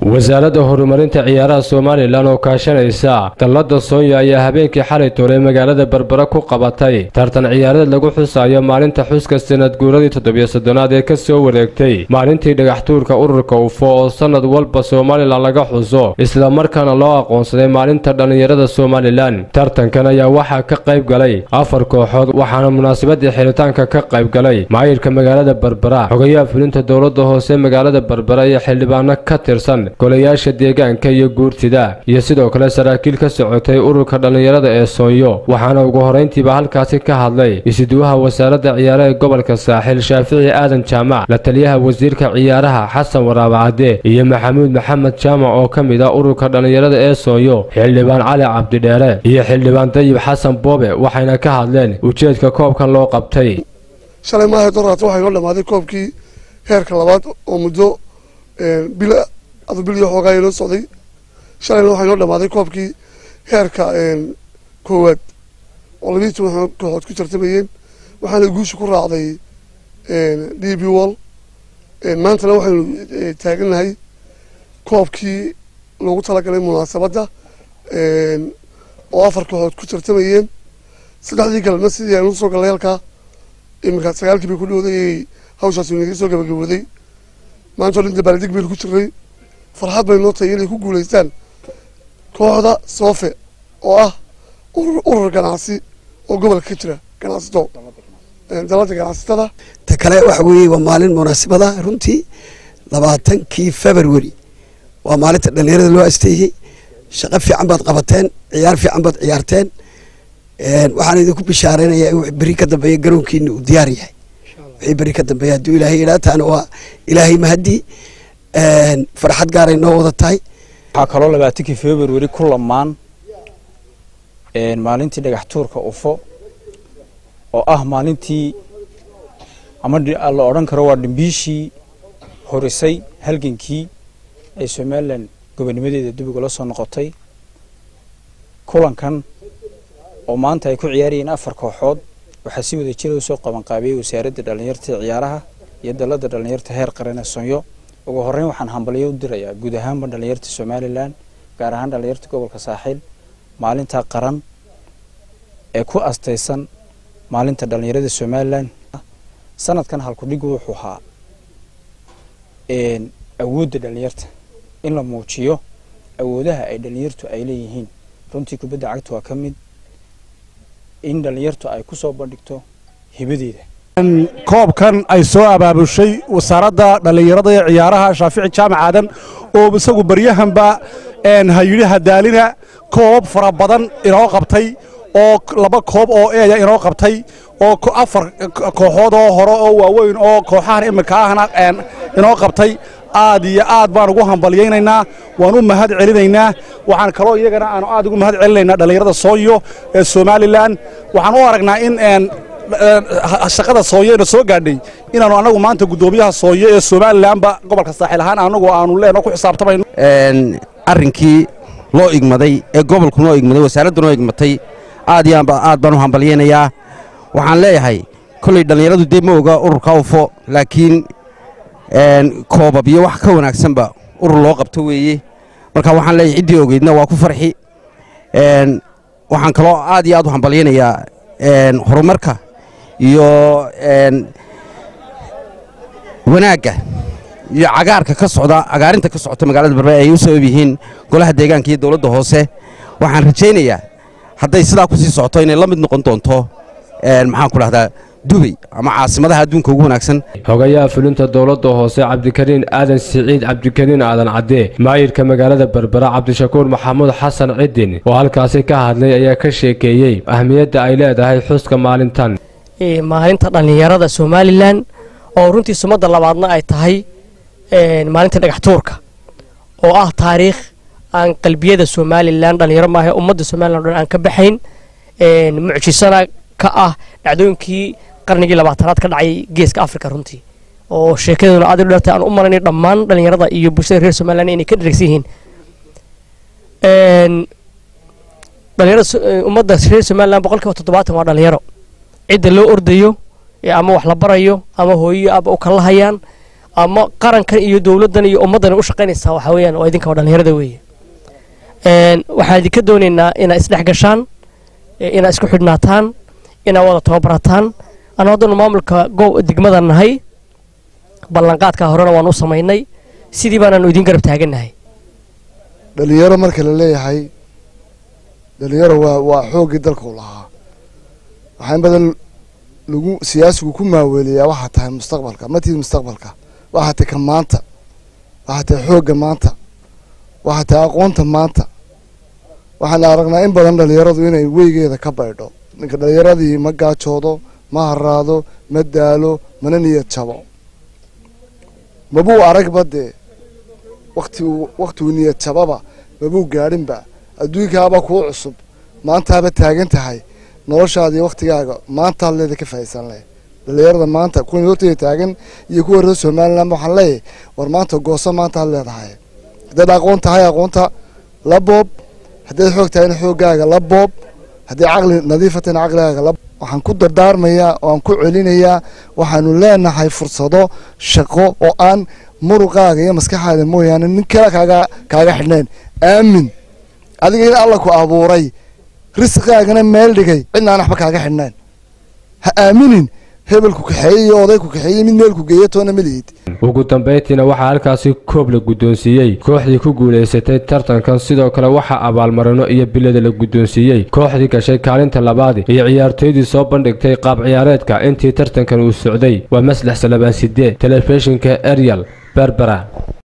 wasaaradda horumarinta ciyaaraha somalilan oo kaashanaysa dallada soonya ayaa habeenkii xalay toolay magaalada berbera ku qabatay tartan ciyaareed lagu xusayo maalinta xuska sanad guuradii toddobiyo soddonaad ee ka soo wareegtay maalintii dhagaxtuurka ururka ufo oo sannad walba somalilan laga xuso islamarkaana loo aqoonsaday maalinta dhallinyarada somalilan tartankan ayaa waxaa ka qayb galay afar kooxood waxaana munaasabadii xiritaanka ka qayb galay maayirka magaalada berbera xogayaha fulinta dowladda hoose magaalada berbera iyo xildhibaano ka tirsan golayaasha deegaanka iyo guurtida iyo sidoo kale saraakiil ka socotay ururka dhallinyarada ee soonyo waxaana ugu horrayntiiba halkaasi ka hadlay isuduwaha wasaaradda ciyaaraha gobolka saaxil shaafici aadan jaamac la taliyaha wasiirka ciyaaraha xasan waraabacadde iyo maxamuud maxamed jaamac oo ka mid ah ururka dhallinyarada ee soonyo xildhibaan cali cabdidheere iyo xildhibaan dayib xasan boobe waxayna ka hadleen ujeedka koobkan loo qabtay shalay maaha doraata waxay noo dhamaaday koobkii heerka labaad oo muddo bil adu bil iyo xoogaa inoo socday shalayna waxay noo dhamaaday koobkii heerka koowaad oo labiiyi toban kooxood ku tartamayeen waxaana guusha ku raacday d b wall maantana waxaynu taagannahay koobkii loogu talagalay munaasabadda oo afar kooxood ku tartamayeen saddexdii galabna sidii aynu usoo gallay halkaa iminka sagaalkii bay ku dhowday hawshaas inaga soo gabagabooday maanta o dhan dabaaldeg baynu ku jirnay farxad bay noo tahay inay ku guulaystaan kooxda soofe oo ah urur ganacsi oo gobolka ka jira ganacsato dalada ganacsatada ta kale waxa weeye waa maalin munaasabada runtii labaatankii february waa maalinta dhalinyarada loo asteeyey shaqo fiican baad qabateen ciyaar fiican baad ciyaarteen waxaan idinku bishaaraynayaa in beri ka dambeeya garoonkiina uu diyaar yahay wixii beri ka dambeeya hadduu ilaahay yidhaa taana waa ilaahay mahadii farxad gaaray noo wada tahay waxaa kaloo labaatankii february ku lamaan maalintii dhagax tuurka ufo oo ah maalintii ama la odhan karo waa dhimbiishii horisay halgankii ay somalilan gobonimadeeda dib ugula soo noqotay kulankan oo maanta ay ku ciyaarayeen afar kooxood waxaa si wada jira usoo qabanqaabiyey wasaaradda dhallinyarta ciyaaraha iyo dalada dhallinyarta heer qaran ee sonyo ugu horreyn waxaan hambalyo u dirayaa guud ahaanba dhallinyarta somalilan gaar ahaan dhallinyarta gobolka saaxiil maalinta qaran ee ku astaysan maalinta dhallinyarada somalilan sanadkan halkudhigu wuxuu ahaa awoodda dhallinyarta in la muujiyo awoodaha ay dhallinyartu ay leeyihiin runtii kubadda cagta waa ka mid in dhallinyartu ay ku soo bandhigto hibadeeda koobkan ay soo abaabushay wasaaradda dhallinyarada ee ciyaaraha shaafici jaamac aadan oo isagu baryahanba hayidhi hadaalina koob fara badan inoo qabtay oo laba koob oo eeya inoo qabtay oo afar kooxood oo hore oo waaweyn oo kooxahan iminka ahna inoo qabtay aad iyo aad baan ugu hambalyaynaynaa waan u mahad celinaynaa waxaan kaloo iyagana aanu aad ugu mahad celinaynaa dhallinyarada sooyo ee somalilan waxaan u aragnaa in shaqada sooyo ina soo gaadhay inaanu annagu maanta guddoomiyaha sooyo ee somalilanba gobolka saaxiil ahaan annagu aanu leenoo ku xisaabtamayno arrinkii loo igmaday ee gobolku noo igmaday wasaaraddu noo igmatay aad iyo aad baan u hambalyaynayaa waxaan leeyahay kolley dhallinyaradu dee ma oga ururka ufo laakiin koobab iyo wax ka wanaagsanba urur loo qabto weeye marka waxaan leeyahay ciddii ogeydna waa ku farxi waxaan kaloo aad iyo aad u hambalyaynayaa horumarka iyo wanaagga iyo cagaarka ka socda cagaarinta ka socota magaalada berbera ay u sabab yihiin golaha deegaanka iyo dowladda hoose waxaan rajaynayaa hadday sidaa ku sii socoto inay la mid noqon doonto maxaan ku dhahdaa dubay ama caasimadaha adduunka ugu wanaagsan xogayaha fulinta dowladda hoose cabdikariin aadan siciid cabdikariin aadan cadde maayirka magaalada berbera cabdishakuur maxamuud xasan cidin oo halkaasi ka hadlay ayaa ka sheekeeyey ahmiyadda ay leedahay xuska maalintan maalinta dhallinyarada somalilan oo runtii sumadda labaadna ay tahay maalinta dhagax tuurka oo ah taariikh aan qalbiyada somalilan dhallinyaro maaha ummadda somalilan o dhan aan ka baxayn mucjisana ka ah dhacdooyinkii qarnigii labaatanaad ka dhacay geeska africa runtii oo sheekaduna aad u dheertay aan u malanay dhammaan dhallinyarada iyo bulshada reer somalilan inay ka dheragsan yihiin dhalinyarada ummadda reer somalilan boqolkiiba toddobaatan waa dhalinyaro cidda loo ordayo ama wax la barayo ama hooyo aba u kala hayaan ama qarankan iyo dowladdan iyo ummaddan u shaqaynaysaa waxaa weeyaan waa idinka waa dhallinyarada weeye waxaan idinka doonaynaa inaad isdhex gashaan inaad isku xidhnaataan inaad wada tababarataan anu haddanu maamulka degmada nahay ballanqaadka horena waanu u samaynay sidii baanaanu idiin garab taagannahay dhalinyaro marka la leeyahay dhalinyaro waa waa xooggii dalka u lahaa waxaa in badan lagu siyaasigu ku maaweeliyaa waxaa tahay mustaqbalka matid mustaqbalka waxaa tahay ka maanta waxaa tahay xoogga maanta waxaa tahay aqoonta maanta waxaan aragnaa in badan dhalinyaradu inay weygeeda ka baydho ninka dhalinyaradii ma gaajoodo ma haraado ma daalo mana niyad jabo mabuu aragba dee waktigu waktigu niyad jababa mabuu gaadhinba adduunkaaba kuu cusub maantaaba taagan tahay noloshaadii waktigaaga maantaad leeda ka faa'iidsan leh dhalinyarada maanta kuwan horteyda taagan iyo kuwa reer somaliland waxaan leeyahay war maanta gooso maantaad leedahay haddaad aqoon tahay aqoonta la boob haddaad xoog tahayna xooggaaga la boob haddii caqli nadiifa tahayna caqligaaga la waxaan ku dardaarmayaa oo aan ku celinayaa waxaanu leenahay fursado shaqo oo aan muruqaaga iyo maskaxaada mooyaane nin kale kaaga kaaga xidhnayn aamin adiga in alla ku abuuray risqigaagana meel dhigay cidna aan waxba kaaga xidhnayn ha aaminin hebel ku kaxeeyey iyo oday ku kaxeeyey mid meel ku geeya toona ma lihid ugu dambayntiina waxaa halkaasi koob la guddoonsiiyey kooxdii ku guulaysatay tartankan sidoo kale waxaa abaalmarino iyo bilada la guddoonsiiyey kooxdii gashay kaalinta labaad iyo ciyaartooydii soo bandhigtay qaab ciyaareedka intii tartankan uu socday waa maslax salabaan sidee telefishinka eryal berbera